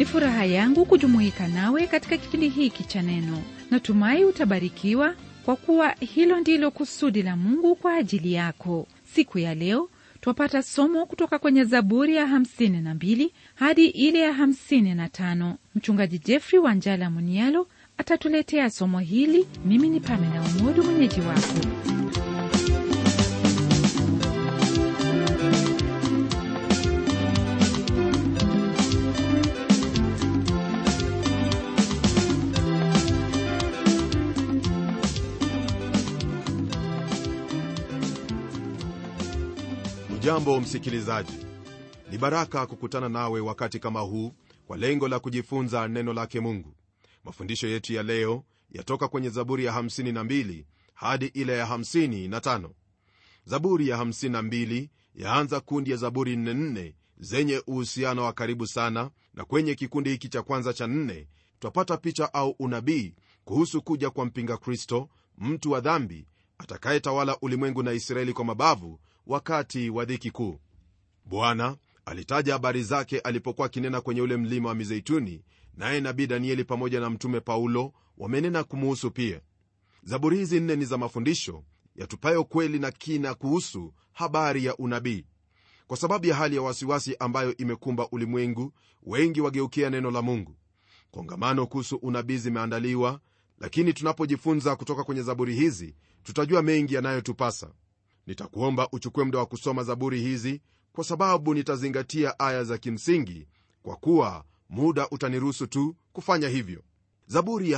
furaha yangu kujumuika nawe katika kipindi hiki cha neno natumai utabarikiwa kwa kuwa hilo ndilo kusudi la mungu kwa ajili yako siku ya leo twapata somo kutoka kwenye zaburi ya 52 hadi ile ya 55 mchungaji jeffrey wanjala munialo atatuletea somo hili mimi ni pamela umodu mwenyeji wako Ujambo msikilizaji, ni baraka kukutana nawe wakati kama huu kwa lengo la kujifunza neno lake Mungu. Mafundisho yetu ya leo yatoka kwenye Zaburi ya 52 hadi ile ya 55. Zaburi ya 52 yaanza kundi ya Zaburi nne nne zenye uhusiano wa karibu sana, na kwenye kikundi hiki cha kwanza cha nne twapata picha au unabii kuhusu kuja kwa mpinga Kristo, mtu wa dhambi atakayetawala ulimwengu na Israeli kwa mabavu wakati wa dhiki kuu. Bwana alitaja habari zake alipokuwa akinena kwenye ule mlima wa Mizeituni, naye nabii Danieli pamoja na mtume Paulo wamenena kumuhusu pia. Zaburi hizi nne ni za mafundisho yatupayo kweli na kina kuhusu habari ya unabii. Kwa sababu ya hali ya wasiwasi ambayo imekumba ulimwengu, wengi wageukia neno la Mungu. Kongamano kuhusu unabii zimeandaliwa, lakini tunapojifunza kutoka kwenye zaburi hizi tutajua mengi yanayotupasa. Nitakuomba uchukue muda wa kusoma zaburi hizi kwa sababu nitazingatia aya za kimsingi, kwa kuwa muda utaniruhusu tu kufanya hivyo. Zaburi ya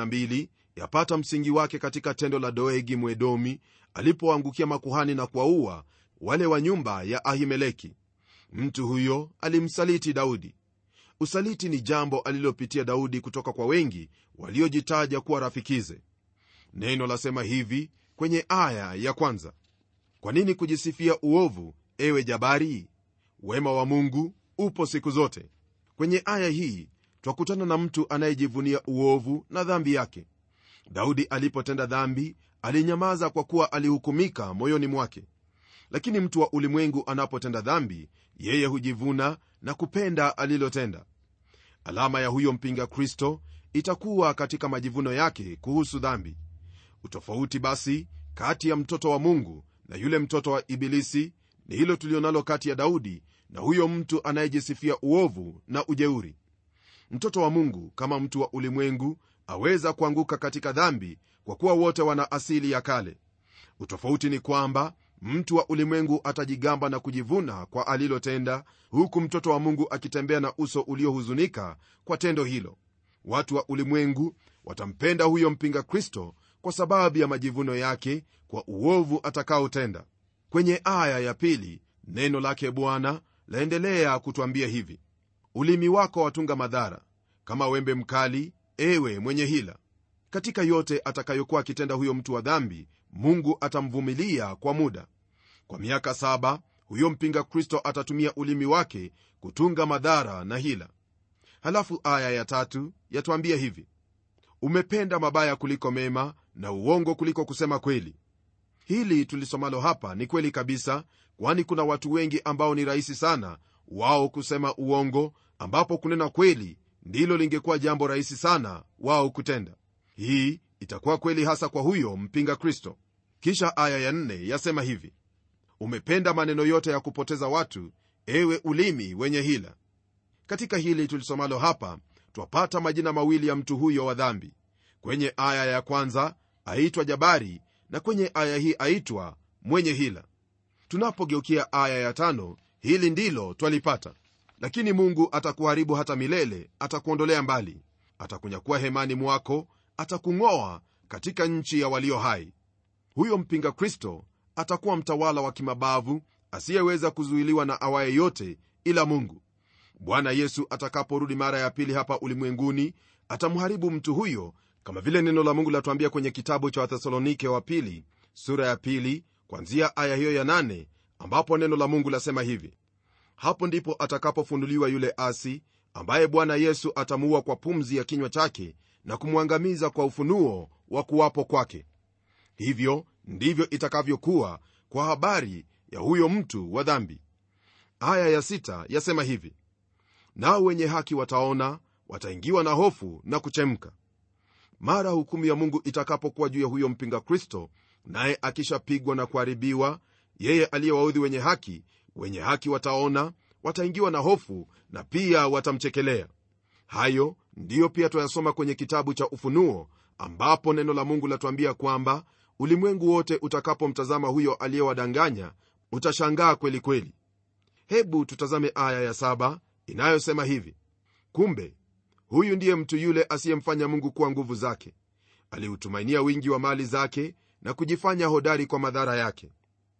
52 yapata msingi wake katika tendo la Doegi Mwedomi alipoangukia makuhani na kuwaua wale wa nyumba ya Ahimeleki. Mtu huyo alimsaliti Daudi. Usaliti ni jambo alilopitia Daudi kutoka kwa wengi waliojitaja kuwa rafikize. Neno lasema hivi kwenye aya ya kwanza kwa nini kujisifia uovu, ewe jabari? Wema wa Mungu upo siku zote. Kwenye aya hii twakutana na mtu anayejivunia uovu na dhambi yake. Daudi alipotenda dhambi alinyamaza kwa kuwa alihukumika moyoni mwake, lakini mtu wa ulimwengu anapotenda dhambi, yeye hujivuna na kupenda alilotenda. Alama ya huyo mpinga Kristo itakuwa katika majivuno yake kuhusu dhambi. Utofauti basi kati ya mtoto wa Mungu na yule mtoto wa Ibilisi ni hilo tulionalo kati ya Daudi na huyo mtu anayejisifia uovu na ujeuri. Mtoto wa Mungu kama mtu wa ulimwengu aweza kuanguka katika dhambi, kwa kuwa wote wana asili ya kale. Utofauti ni kwamba mtu wa ulimwengu atajigamba na kujivuna kwa alilotenda, huku mtoto wa Mungu akitembea na uso uliohuzunika kwa tendo hilo. Watu wa ulimwengu watampenda huyo mpinga Kristo kwa sababu ya majivuno yake kwa uovu atakaotenda. Kwenye aya ya pili neno lake Bwana laendelea kutwambia hivi: ulimi wako watunga madhara kama wembe mkali, ewe mwenye hila. Katika yote atakayokuwa akitenda huyo mtu wa dhambi, Mungu atamvumilia kwa muda. Kwa miaka saba huyo mpinga Kristo atatumia ulimi wake kutunga madhara na hila. Halafu aya ya tatu yatwambia hivi umependa mabaya kuliko mema na uongo kuliko kusema kweli. Hili tulisomalo hapa ni kweli kabisa, kwani kuna watu wengi ambao ni rahisi sana wao kusema uongo, ambapo kunena kweli ndilo lingekuwa jambo rahisi sana wao kutenda. Hii itakuwa kweli hasa kwa huyo mpinga Kristo. Kisha aya ya nne yasema hivi umependa maneno yote ya kupoteza watu, ewe ulimi wenye hila. Katika hili tulisomalo hapa twapata majina mawili ya mtu huyo wa dhambi. Kwenye aya ya kwanza aitwa Jabari na kwenye aya hii aitwa mwenye hila. Tunapogeukia aya ya tano, hili ndilo twalipata: lakini Mungu atakuharibu hata milele, atakuondolea mbali, atakunyakua hemani mwako, atakung'oa katika nchi ya walio hai. Huyo mpinga Kristo atakuwa mtawala wa kimabavu asiyeweza kuzuiliwa na awaye yote ila Mungu. Bwana Yesu atakaporudi mara ya pili hapa ulimwenguni atamharibu mtu huyo, kama vile neno la Mungu latuambia kwenye kitabu cha Wathesalonike wa pili sura ya pili kwanzia aya hiyo ya nane, ambapo neno la Mungu lasema hivi: hapo ndipo atakapofunuliwa yule asi ambaye Bwana Yesu atamuua kwa pumzi ya kinywa chake na kumwangamiza kwa ufunuo wa kuwapo kwake. Hivyo ndivyo itakavyokuwa kwa habari ya huyo mtu wa dhambi. Aya ya sita yasema hivi nao wenye haki wataona wataingiwa na hofu na kuchemka mara hukumu ya mungu itakapokuwa juu ya huyo mpinga kristo naye akishapigwa na kuharibiwa yeye aliyewaudhi wenye haki wenye haki wataona wataingiwa na hofu na pia watamchekelea hayo ndiyo pia twayasoma kwenye kitabu cha ufunuo ambapo neno la mungu latuambia kwamba ulimwengu wote utakapomtazama huyo aliyewadanganya utashangaa kweli kweli hebu tutazame aya ya saba inayosema hivi kumbe huyu ndiye mtu yule asiyemfanya mungu kuwa nguvu zake aliutumainia wingi wa mali zake na kujifanya hodari kwa madhara yake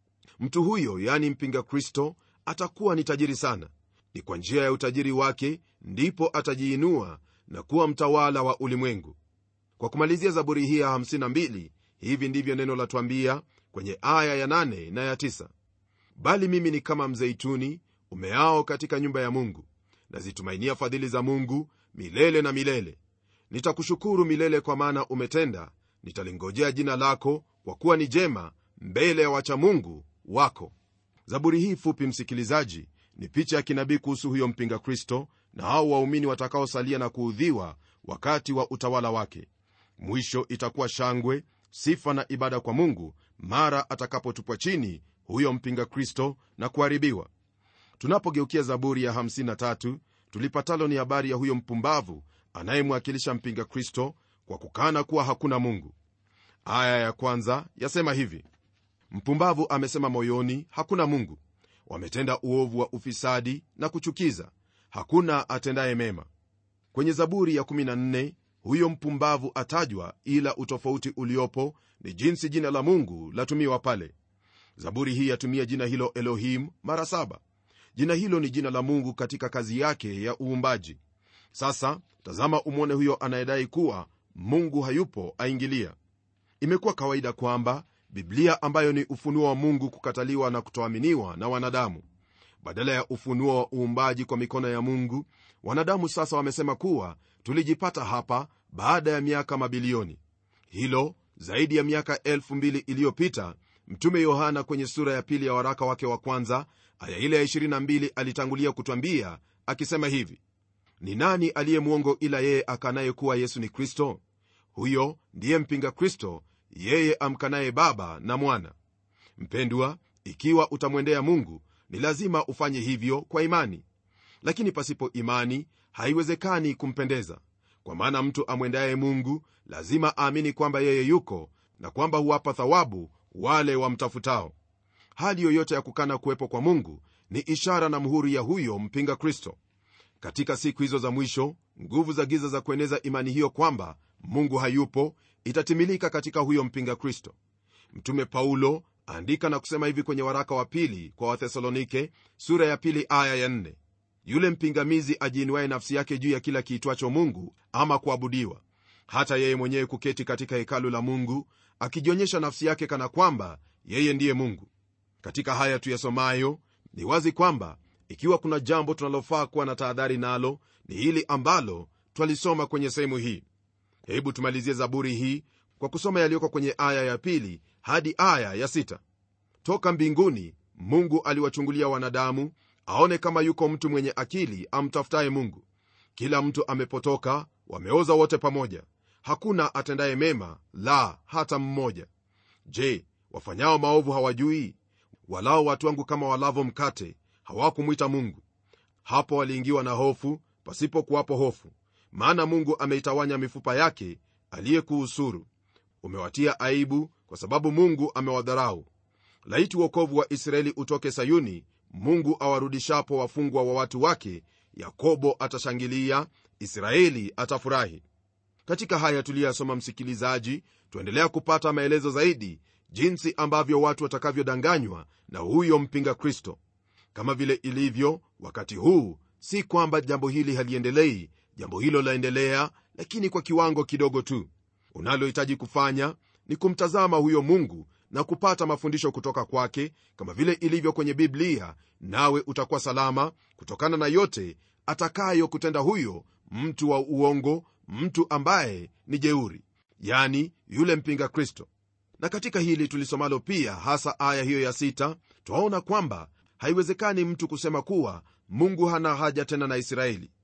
mtu huyo yani mpinga kristo atakuwa ni tajiri sana ni kwa njia ya utajiri wake ndipo atajiinua na kuwa mtawala wa ulimwengu kwa kumalizia zaburi hii ya 52 hivi ndivyo neno latwambia kwenye aya ya 8 na ya 9 bali mimi ni kama mzeituni umeao katika nyumba ya mungu nazitumainia fadhili za mungu milele na milele nitakushukuru milele kwa maana umetenda nitalingojea jina lako kwa kuwa ni jema mbele ya wacha mungu wako zaburi hii fupi msikilizaji ni picha ya kinabii kuhusu huyo mpinga kristo na hao waumini watakaosalia na kuudhiwa wakati wa utawala wake mwisho itakuwa shangwe sifa na ibada kwa mungu mara atakapotupwa chini huyo mpinga kristo na kuharibiwa tunapogeukia zaburi ya 53 tulipatalo ni habari ya huyo mpumbavu anayemwakilisha mpinga kristo kwa kukana kuwa hakuna mungu aya ya kwanza yasema hivi mpumbavu amesema moyoni hakuna mungu wametenda uovu wa ufisadi na kuchukiza hakuna atendaye mema kwenye zaburi ya 14 huyo mpumbavu atajwa ila utofauti uliopo ni jinsi jina la mungu latumiwa pale zaburi hii yatumia jina hilo elohim mara saba jina hilo ni jina la mungu katika kazi yake ya uumbaji sasa tazama umwone huyo anayedai kuwa mungu hayupo aingilia imekuwa kawaida kwamba biblia ambayo ni ufunuo wa mungu kukataliwa na kutoaminiwa na wanadamu badala ya ufunuo wa uumbaji kwa mikono ya mungu wanadamu sasa wamesema kuwa tulijipata hapa baada ya miaka mabilioni hilo zaidi ya miaka 2000 iliyopita mtume yohana kwenye sura ya pili ya waraka wake wa kwanza aya ile ya 22 alitangulia kutwambia akisema hivi ni nani aliye mwongo ila yeye akanaye kuwa yesu ni kristo huyo ndiye mpinga kristo yeye amkanaye baba na mwana mpendwa ikiwa utamwendea mungu ni lazima ufanye hivyo kwa imani lakini pasipo imani haiwezekani kumpendeza kwa maana mtu amwendaye mungu lazima aamini kwamba yeye yuko na kwamba huwapa thawabu wale wamtafutao hali yoyote ya kukana kuwepo kwa mungu ni ishara na muhuri ya huyo mpinga kristo katika siku hizo za mwisho nguvu za giza za kueneza imani hiyo kwamba mungu hayupo itatimilika katika huyo mpinga kristo mtume paulo aandika na kusema hivi kwenye waraka wa pili kwa wathesalonike sura ya pili aya ya nne yule mpingamizi ajiinuaye nafsi yake juu ya kila kiitwacho mungu ama kuabudiwa hata yeye mwenyewe kuketi katika hekalu la mungu akijionyesha nafsi yake kana kwamba yeye ndiye mungu katika haya tuyasomayo ni wazi kwamba ikiwa kuna jambo tunalofaa kuwa na tahadhari nalo ni hili ambalo twalisoma kwenye sehemu hii hebu tumalizie zaburi hii kwa kusoma yaliyoko kwenye aya ya pili hadi aya ya sita toka mbinguni mungu aliwachungulia wanadamu aone kama yuko mtu mwenye akili amtafutaye mungu kila mtu amepotoka wameoza wote pamoja hakuna atendaye mema la hata mmoja je wafanyao maovu hawajui walao watu wangu kama walavo mkate hawakumwita mungu hapo waliingiwa na hofu pasipokuwapo hofu maana mungu ameitawanya mifupa yake aliyekuhusuru umewatia aibu kwa sababu mungu amewadharau laiti uokovu wa israeli utoke sayuni mungu awarudishapo wafungwa wa watu wake yakobo atashangilia israeli atafurahi katika haya tuliyasoma msikilizaji tuendelea kupata maelezo zaidi jinsi ambavyo watu watakavyodanganywa na huyo mpinga kristo kama vile ilivyo wakati huu si kwamba jambo hili haliendelei jambo hilo laendelea lakini kwa kiwango kidogo tu unalohitaji kufanya ni kumtazama huyo mungu na kupata mafundisho kutoka kwake kama vile ilivyo kwenye biblia nawe utakuwa salama kutokana na yote atakayo kutenda huyo mtu wa uongo mtu ambaye ni jeuri yani yule mpinga kristo na katika hili tulisomalo pia hasa aya hiyo ya sita twaona kwamba haiwezekani mtu kusema kuwa mungu hana haja tena na israeli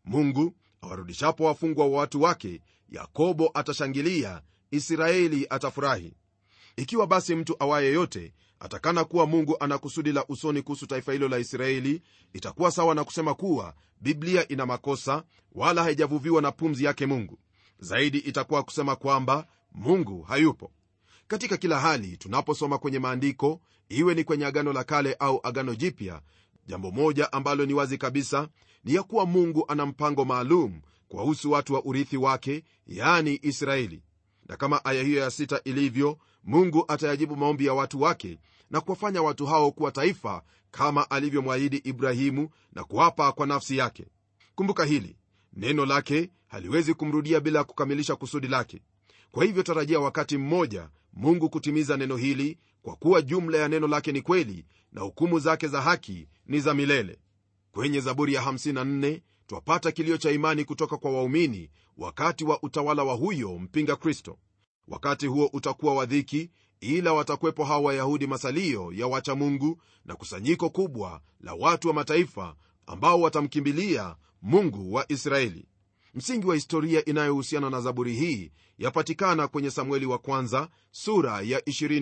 mungu awarudishapo wafungwa wa watu wake yakobo atashangilia israeli atafurahi ikiwa basi mtu awaye yote atakana kuwa mungu ana kusudi la usoni kuhusu taifa hilo la israeli itakuwa sawa na kusema kuwa biblia ina makosa wala haijavuviwa na pumzi yake mungu zaidi itakuwa kusema kwamba mungu hayupo katika kila hali tunaposoma kwenye maandiko iwe ni kwenye agano la kale au agano jipya jambo moja ambalo ni wazi kabisa ni ya kuwa mungu ana mpango maalum kuwahusu watu wa urithi wake yani israeli na kama aya hiyo ya sita ilivyo mungu atayajibu maombi ya watu wake na kuwafanya watu hao kuwa taifa kama alivyomwahidi ibrahimu na kuwapa kwa nafsi yake kumbuka hili neno lake haliwezi kumrudia bila kukamilisha kusudi lake kwa hivyo tarajia wakati mmoja mungu kutimiza neno hili kwa kuwa jumla ya neno lake ni kweli na hukumu zake za haki ni za milele kwenye zaburi ya 54 twapata kilio cha imani kutoka kwa waumini wakati wa utawala wa huyo mpinga kristo wakati huo utakuwa wa dhiki ila watakwepo hawa wayahudi masalio ya wacha mungu na kusanyiko kubwa la watu wa mataifa ambao watamkimbilia mungu wa israeli msingi wa historia inayohusiana na zaburi hii yapatikana kwenye samueli wa kwanza sura ya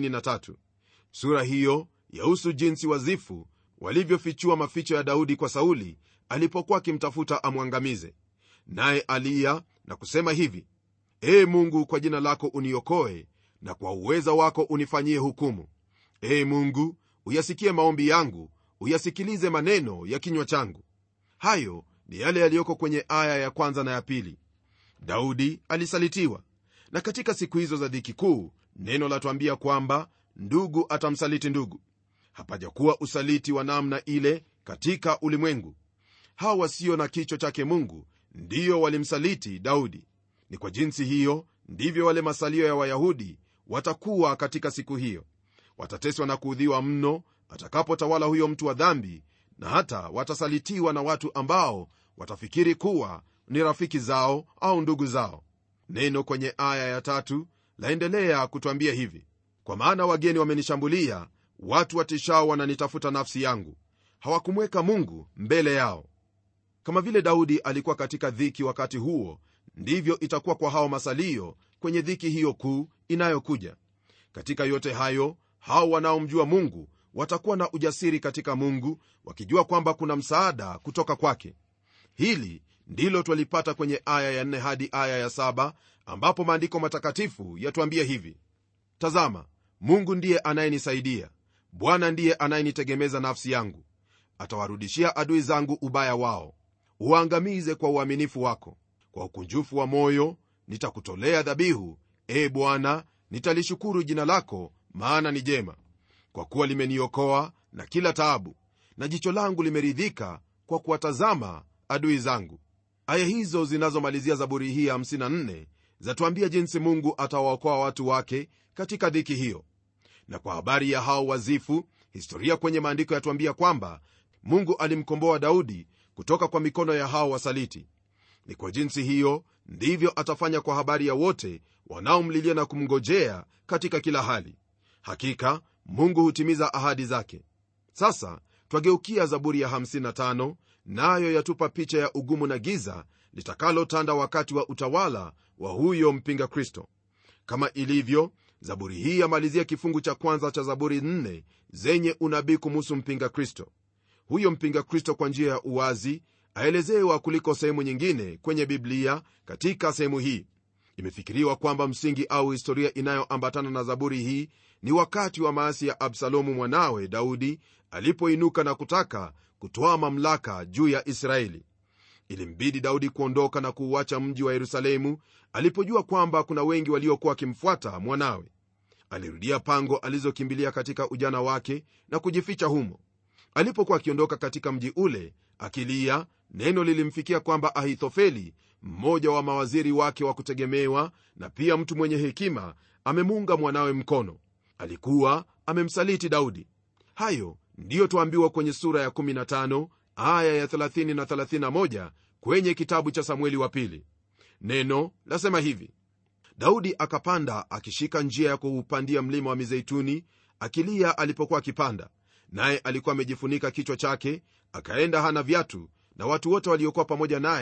23 sura hiyo yahusu jinsi wazifu walivyofichua maficho ya daudi kwa sauli alipokuwa akimtafuta amwangamize naye aliya na kusema hivi ee mungu kwa jina lako uniokoe na kwa uweza wako unifanyie hukumu ee mungu uyasikie maombi yangu uyasikilize maneno ya kinywa changu hayo ni yale yaliyoko kwenye aya ya kwanza na ya pili daudi alisalitiwa na katika siku hizo za dhiki kuu neno latwambia kwamba ndugu atamsaliti ndugu hapajakuwa usaliti wa namna ile katika ulimwengu hawa wasio na kichwa chake mungu ndiyo walimsaliti daudi ni kwa jinsi hiyo ndivyo wale masalio ya wayahudi watakuwa katika siku hiyo watateswa na kuudhiwa mno atakapotawala huyo mtu wa dhambi na hata watasalitiwa na watu ambao watafikiri kuwa ni rafiki zao au ndugu zao neno kwenye aya ya tatu laendelea kutwambia hivi kwa maana wageni wamenishambulia watu watishao wananitafuta nafsi yangu hawakumweka mungu mbele yao kama vile daudi alikuwa katika dhiki wakati huo ndivyo itakuwa kwa hao masalio kwenye dhiki hiyo kuu inayokuja katika yote hayo hao wanaomjua mungu watakuwa na ujasiri katika mungu wakijua kwamba kuna msaada kutoka kwake hili ndilo twalipata kwenye aya ya 4 hadi aya ya 7 ambapo maandiko matakatifu yatuambia hivi tazama mungu ndiye anayenisaidia bwana ndiye anayenitegemeza nafsi yangu atawarudishia adui zangu ubaya wao uangamize kwa uaminifu wako kwa ukunjufu wa moyo nitakutolea dhabihu e bwana nitalishukuru jina lako maana ni jema kwa kuwa limeniokoa na kila taabu na jicho langu limeridhika kwa kuwatazama adui zangu aya hizo zinazomalizia zaburi hii ya 54 zatuambia jinsi mungu atawaokoa watu wake katika dhiki hiyo na kwa habari ya hao wazifu historia kwenye maandiko yatuambia kwamba mungu alimkomboa daudi kutoka kwa mikono ya hao wasaliti ni kwa jinsi hiyo ndivyo atafanya kwa habari ya wote wanaomlilia na kumngojea katika kila hali hakika mungu hutimiza ahadi zake sasa twageukia zaburi ya 55 nayo yatupa picha ya ugumu na giza litakalotanda wakati wa utawala wa huyo mpinga kristo kama ilivyo zaburi hii yamalizia kifungu cha kwanza cha zaburi 4 zenye unabii kumuhusu mpinga kristo huyo mpinga kristo kwa njia ya uwazi aelezewa kuliko sehemu nyingine kwenye biblia katika sehemu hii imefikiriwa kwamba msingi au historia inayoambatana na zaburi hii ni wakati wa maasi ya absalomu mwanawe daudi alipoinuka na kutaka kutoa mamlaka juu ya israeli ilimbidi daudi kuondoka na kuuacha mji wa yerusalemu alipojua kwamba kuna wengi waliokuwa wakimfuata mwanawe alirudia pango alizokimbilia katika ujana wake na kujificha humo alipokuwa akiondoka katika mji ule akilia neno lilimfikia kwamba ahithofeli mmoja wa mawaziri wake wa kutegemewa na pia mtu mwenye hekima amemuunga mwanawe mkono alikuwa amemsaliti daudi hayo ndiyo twaambiwa kwenye sura ya 15 aya ya 30 na 31 kwenye kitabu cha samueli wa pili neno lasema hivi daudi akapanda akishika njia ya kuupandia mlima wa mizeituni akilia alipokuwa akipanda naye alikuwa amejifunika kichwa chake akaenda hana viatu na watu wote waliokuwa pamoja naye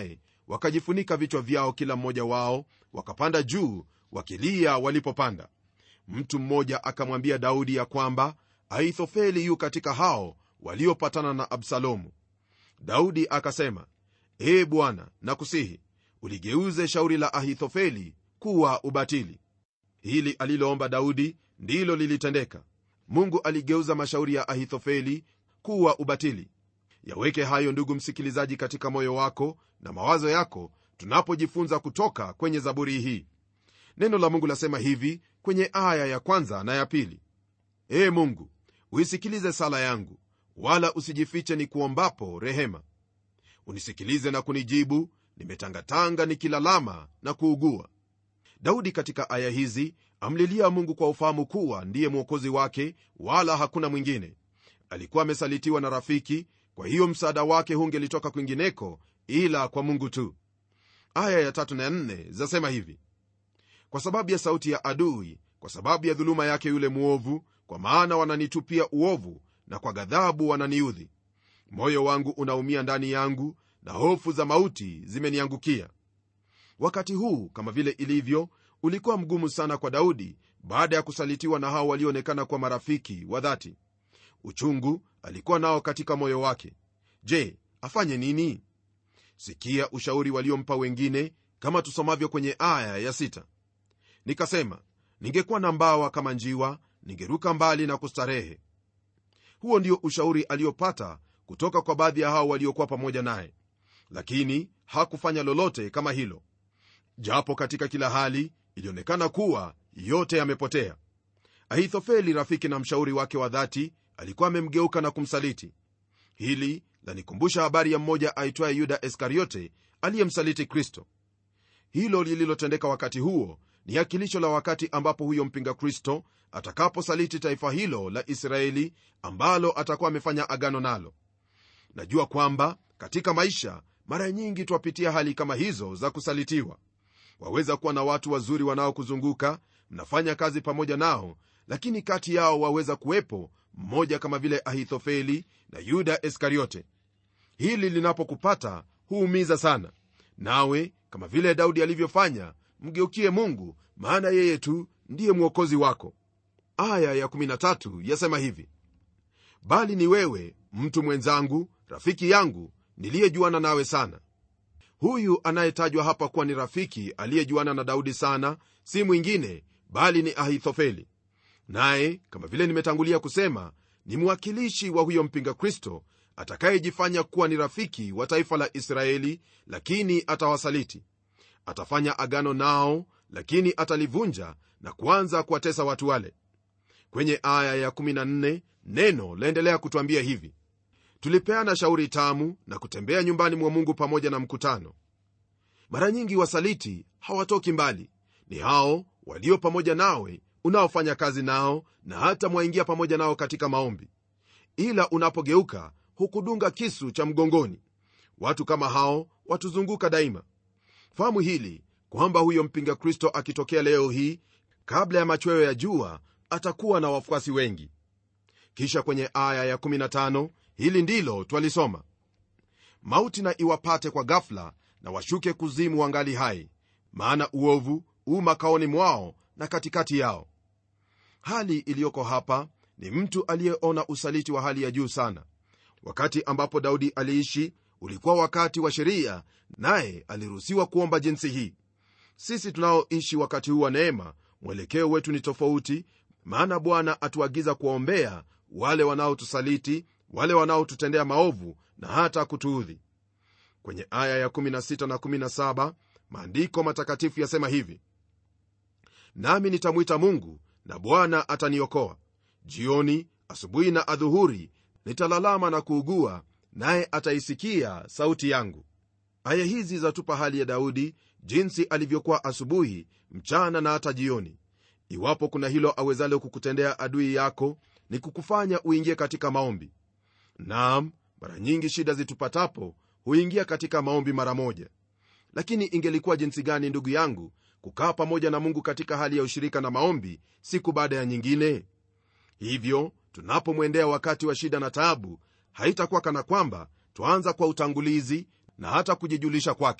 wakajifunika vichwa vyao kila mmoja wao wakapanda juu wakilia walipopanda mtu mmoja akamwambia daudi ya kwamba ahithofeli yu katika hao waliopatana na absalomu daudi akasema ee bwana nakusihi uligeuze shauri la ahithofeli kuwa ubatili hili aliloomba daudi ndilo lilitendeka mungu aligeuza mashauri ya ahithofeli kuwa ubatili yaweke hayo ndugu msikilizaji katika moyo wako na mawazo yako tunapojifunza kutoka kwenye zaburi hii neno la mungu lasema hivi kwenye aya ya kwanza na ya pili ee mungu uisikilize sala yangu wala usijifiche ni kuombapo rehema unisikilize na kunijibu nimetangatanga nikilalama na kuugua daudi katika aya hizi amlilia mungu kwa ufahamu kuwa ndiye mwokozi wake wala hakuna mwingine alikuwa amesalitiwa na rafiki kwa hiyo msaada wake hungelitoka kwingineko ila kwa mungu tu aya ya tatu na nne zasema hivi kwa sababu ya sauti ya adui kwa sababu ya dhuluma yake yule mwovu kwa maana wananitupia uovu na kwa ghadhabu wananiudhi moyo wangu unaumia ndani yangu na hofu za mauti zimeniangukia wakati huu kama vile ilivyo ulikuwa mgumu sana kwa daudi baada ya kusalitiwa na hao walioonekana kwa marafiki wa dhati uchungu alikuwa nao katika moyo wake je afanye nini sikia ushauri waliompa wengine kama tusomavyo kwenye aya ya sita nikasema ningekuwa na mbawa kama njiwa ningeruka mbali na kustarehe huo ndio ushauri aliopata kutoka kwa baadhi ya hao waliokuwa pamoja naye lakini hakufanya lolote kama hilo japo katika kila hali ilionekana kuwa yote yamepotea ahithofeli rafiki na mshauri wake wa dhati alikuwa amemgeuka na kumsaliti hili lanikumbusha habari ya mmoja aitwaye yuda iskariote aliyemsaliti kristo hilo lililotendeka wakati huo ni akilisho la wakati ambapo huyo mpinga kristo atakaposaliti taifa hilo la israeli ambalo atakuwa amefanya agano nalo najua kwamba katika maisha mara nyingi twapitia hali kama hizo za kusalitiwa waweza kuwa na watu wazuri wanaokuzunguka mnafanya kazi pamoja nao lakini kati yao waweza kuwepo mmoja kama vile ahithofeli na yuda iskariote hili linapokupata huumiza sana nawe kama vile daudi alivyofanya mgeukie mungu maana yeye tu ndiye mwokozi wako aya ya13 yasema hivi bali ni wewe mtu mwenzangu rafiki yangu niliyejuana nawe sana huyu anayetajwa hapa kuwa ni rafiki aliyejuana na daudi sana si mwingine bali ni ahithofeli naye kama vile nimetangulia kusema ni mwakilishi wa huyo mpinga kristo atakayejifanya kuwa ni rafiki wa taifa la israeli lakini atawasaliti atafanya agano nao lakini atalivunja na kuanza kuwatesa watu wale kwenye aya ya14 neno laendelea kutwambia hivi tulipeana shauri tamu na kutembea nyumbani mwa mungu pamoja na mkutano mara nyingi wasaliti hawatoki mbali ni hao walio pamoja nawe unaofanya kazi nao na hata mwaingia pamoja nao katika maombi ila unapogeuka hukudunga kisu cha mgongoni watu kama hao watuzunguka daima fahamu hili kwamba huyo mpinga kristo akitokea leo hii kabla ya machweo ya jua atakuwa na wafuasi wengi kisha kwenye aya ya15 hili ndilo twalisoma mauti na iwapate kwa gafla na washuke kuzimu wangali hai maana uovu u makaoni mwao na katikati yao hali iliyoko hapa ni mtu aliyeona usaliti wa hali ya juu sana wakati ambapo daudi aliishi ulikuwa wakati wa sheria naye aliruhusiwa kuomba jinsi hii sisi tunaoishi wakati huu wa neema mwelekeo wetu ni tofauti maana bwana atuagiza kuwaombea wale wanaotusaliti wale wanaotutendea maovu na hata kutuudhi kwenye aya ya16 na 17 maandiko matakatifu yasema hivi nami nitamwita mungu na bwana ataniokoa jioni asubuhi na adhuhuri nitalalama na kuugua naye ataisikia sauti yangu aya hizi zatupa hali ya daudi jinsi alivyokuwa asubuhi mchana na hata jioni iwapo kuna hilo awezalo kukutendea adui yako ni kukufanya uingie katika maombi naam mara nyingi shida zitupatapo huingia katika maombi mara moja lakini ingelikuwa jinsi gani ndugu yangu kukaa pamoja na mungu katika hali ya ushirika na maombi siku baada ya nyingine hivyo tunapomwendea wakati wa shida na taabu haitakuwa kana kwamba twaanza kwa utangulizi na hata kujijulisha kwake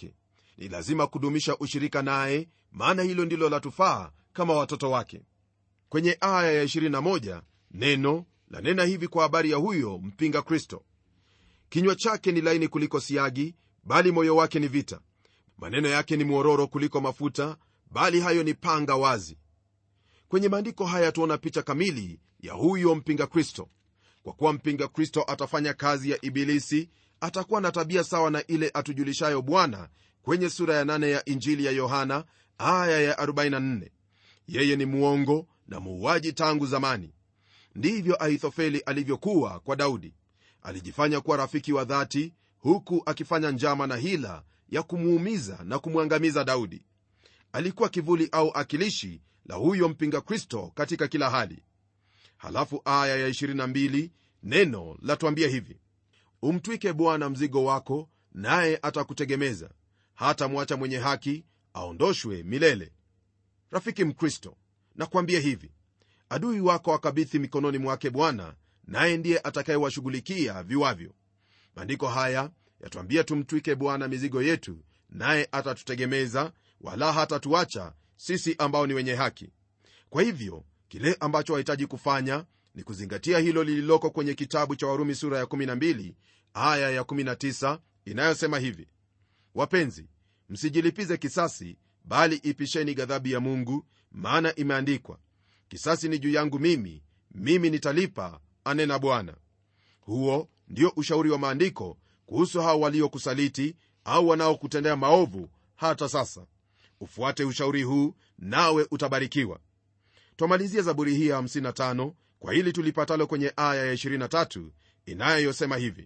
ni lazima kudumisha ushirika naye maana hilo ndilo latufaa kama watoto wake kwenye aya ya 21 neno lanena hivi kwa habari ya huyo mpinga kristo kinywa chake ni laini kuliko siagi bali moyo wake ni vita maneno yake ni mwororo kuliko mafuta bali hayo ni panga wazi kwenye maandiko haya tuona picha kamili ya huyo mpinga kristo kwa kuwa mpinga kristo atafanya kazi ya ibilisi atakuwa na tabia sawa na ile atujulishayo bwana kwenye sura ya 8 ya injili ya yohana aya ya 44 yeye ni mwongo na muuaji tangu zamani ndivyo ahithofeli alivyokuwa kwa daudi alijifanya kuwa rafiki wa dhati huku akifanya njama na hila ya kumuumiza na kumwangamiza daudi alikuwa kivuli au akilishi la huyo mpinga kristo katika kila hali halafu aya ya 22 neno latuambia hivi umtwike bwana mzigo wako naye atakutegemeza hata mwacha mwenye haki aondoshwe milele rafiki mkristo nakwambia hivi adui wako akabithi mikononi mwake bwana naye ndiye atakayewashughulikia viwavyo maandiko haya yatuambia tumtwike bwana mizigo yetu naye atatutegemeza wala hatatuacha sisi ambao ni wenye haki kwa hivyo kile ambacho wahitaji kufanya ni kuzingatia hilo lililoko kwenye kitabu cha warumi sura ya 12 aya ya 19 inayosema hivi wapenzi msijilipize kisasi bali ipisheni ghadhabu ya mungu maana imeandikwa kisasi ni juu yangu mimi mimi nitalipa anena bwana huo ndio ushauri wa maandiko kuhusu hao waliokusaliti au wanaokutendea maovu hata sasa ufuate ushauri huu nawe utabarikiwa twamalizia zaburi hii ya 55 kwa hili tulipatalo kwenye aya ya 23 inayosema hivi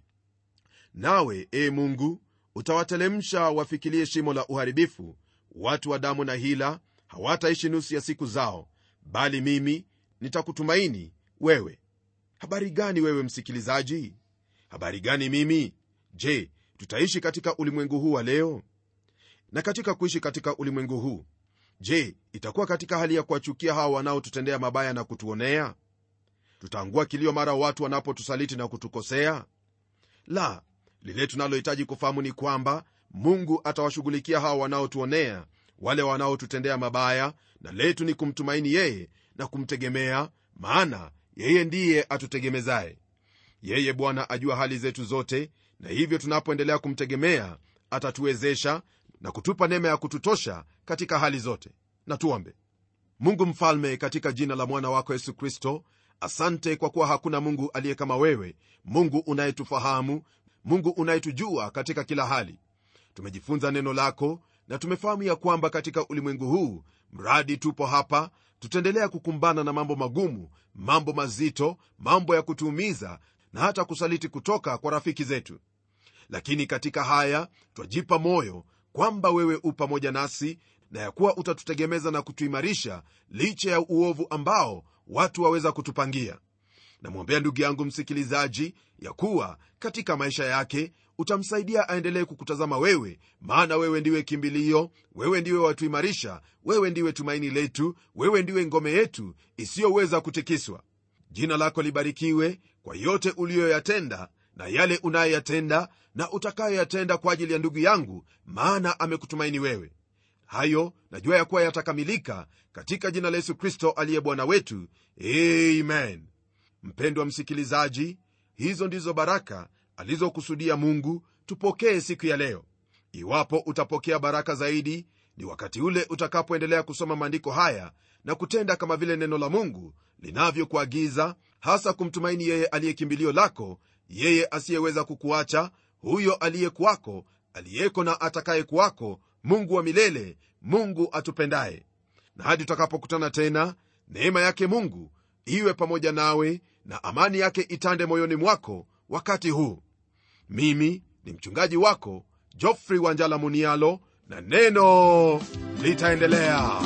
nawe e mungu utawatelemsha wafikilie shimo la uharibifu watu wa damu na hila hawataishi nusu ya siku zao bali mimi nitakutumaini wewe habari gani wewe msikilizaji habari gani mimi je tutaishi katika ulimwengu huu wa leo na katika kuishi katika ulimwengu huu je itakuwa katika hali ya kuwachukia hawa wanaotutendea mabaya na kutuonea tutaangua kilio mara watu wanapotusaliti na kutukosea la lile tunalohitaji kufahamu ni kwamba mungu atawashughulikia hawa wanaotuonea wale wanaotutendea mabaya na letu ni kumtumaini yeye na kumtegemea maana yeye ndiye atutegemezaye yeye bwana ajua hali zetu zote na hivyo tunapoendelea kumtegemea atatuwezesha na kutupa neema ya kututosha katika hali zote na tuombe mungu mfalme katika jina la mwana wako yesu kristo asante kwa kuwa hakuna mungu aliye kama wewe mungu unayetufahamu mungu unayetujua katika kila hali tumejifunza neno lako na tumefahamu ya kwamba katika ulimwengu huu mradi tupo hapa tutaendelea kukumbana na mambo magumu mambo mazito mambo ya kutuumiza na hata kusaliti kutoka kwa rafiki zetu lakini katika haya twajipa moyo kwamba wewe u pamoja nasi na ya kuwa utatutegemeza na kutuimarisha licha ya uovu ambao watu waweza kutupangia namwombea ndugu yangu msikilizaji ya kuwa katika maisha yake utamsaidia aendelee kukutazama wewe maana wewe ndiwe kimbilio wewe ndiwe watuimarisha wewe ndiwe tumaini letu wewe ndiwe ngome yetu isiyoweza kutikiswa jina lako libarikiwe kwa yote uliyoyatenda na yale unayoyatenda na utakayoyatenda kwa ajili ya ndugu yangu maana amekutumaini wewe hayo najua ya kuwa yatakamilika katika jina la yesu kristo aliye bwana wetu amen mpendwa msikilizaji hizo ndizo baraka alizokusudia mungu tupokee siku ya leo iwapo utapokea baraka zaidi ni wakati ule utakapoendelea kusoma maandiko haya na kutenda kama vile neno la mungu linavyokuagiza hasa kumtumaini yeye aliye kimbilio lako yeye asiyeweza kukuacha huyo aliye kwako aliyeko na atakaye kuwako mungu wa milele mungu atupendaye na hadi tutakapokutana tena neema yake mungu iwe pamoja nawe na amani yake itande moyoni mwako wakati huu mimi ni mchungaji wako jofrey wanjala munialo na neno litaendelea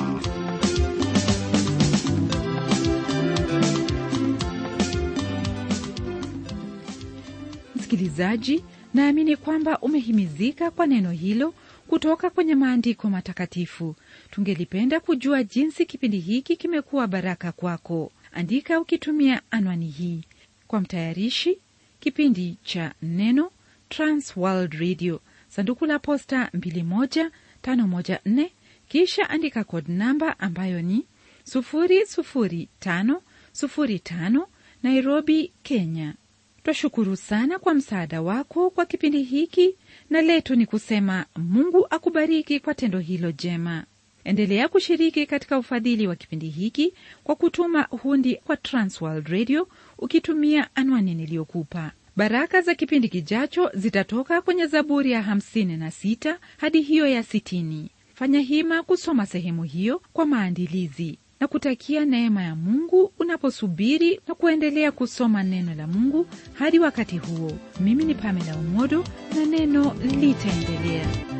msikilizaji naamini kwamba umehimizika kwa neno hilo kutoka kwenye maandiko matakatifu tungelipenda kujua jinsi kipindi hiki kimekuwa baraka kwako andika ukitumia anwani hii kwa mtayarishi kipindi cha neno transworld radio sanduku la posta 514 kisha andika kod namba ambayo ni 00505 nairobi kenya twashukuru sana kwa msaada wako kwa kipindi hiki na letu ni kusema mungu akubariki kwa tendo hilo jema endelea kushiriki katika ufadhili wa kipindi hiki kwa kutuma hundi kwa transworld radio ukitumia anwani niliyokupa baraka za kipindi kijacho zitatoka kwenye zaburi ya 56 hadi hiyo ya 60 fanya hima kusoma sehemu hiyo kwa maandilizi na kutakia neema ya mungu unaposubiri na kuendelea kusoma neno la mungu hadi wakati huo mimi ni pamela umodo na neno litaendelea